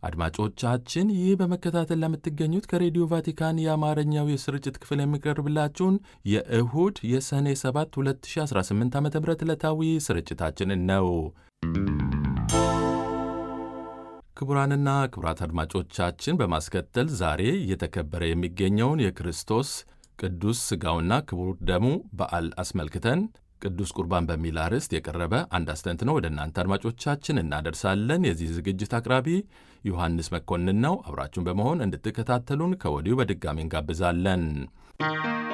አድማጮቻችን ይህ በመከታተል ለምትገኙት ከሬዲዮ ቫቲካን የአማርኛው የስርጭት ክፍል የሚቀርብላችሁን የእሁድ የሰኔ 7 2018 ዓ ም ዕለታዊ ስርጭታችንን ነው። ክቡራንና ክቡራት አድማጮቻችን በማስከተል ዛሬ እየተከበረ የሚገኘውን የክርስቶስ ቅዱስ ሥጋውና ክቡር ደሙ በዓል አስመልክተን ቅዱስ ቁርባን በሚል አርዕስት የቀረበ አንድ አስተንትኖ ወደ እናንተ አድማጮቻችን እናደርሳለን። የዚህ ዝግጅት አቅራቢ ዮሐንስ መኮንን ነው። አብራችሁን በመሆን እንድትከታተሉን ከወዲሁ በድጋሚ እንጋብዛለን።